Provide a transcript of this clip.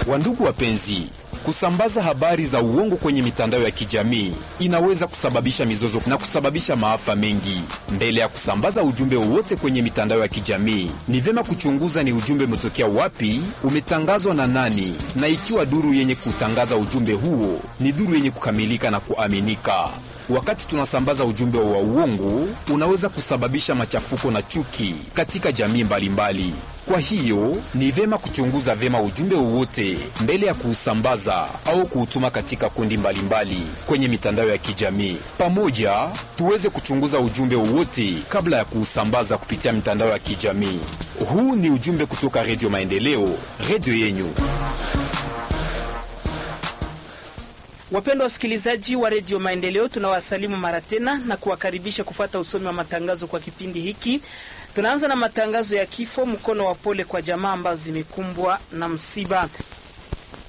Wandugu wapenzi, kusambaza habari za uongo kwenye mitandao ya kijamii inaweza kusababisha mizozo na kusababisha maafa mengi. Mbele ya kusambaza ujumbe wowote kwenye mitandao ya kijamii, ni vyema kuchunguza ni ujumbe umetokea wapi, umetangazwa na nani, na ikiwa duru yenye kutangaza ujumbe huo ni duru yenye kukamilika na kuaminika. Wakati tunasambaza ujumbe wa uongo, unaweza kusababisha machafuko na chuki katika jamii mbalimbali mbali. Kwa hiyo ni vyema kuchunguza vyema ujumbe wowote mbele ya kuusambaza au kuutuma katika kundi mbalimbali mbali kwenye mitandao ya kijamii. Pamoja tuweze kuchunguza ujumbe wowote kabla ya kuusambaza kupitia mitandao ya kijamii. Huu ni ujumbe kutoka Redio Maendeleo, redio yenyu. Wapendwa wasikilizaji wa redio Maendeleo, tunawasalimu mara tena na kuwakaribisha kufuata usomi wa matangazo kwa kipindi hiki. Tunaanza na matangazo ya kifo, mkono wa pole kwa jamaa ambazo zimekumbwa na msiba.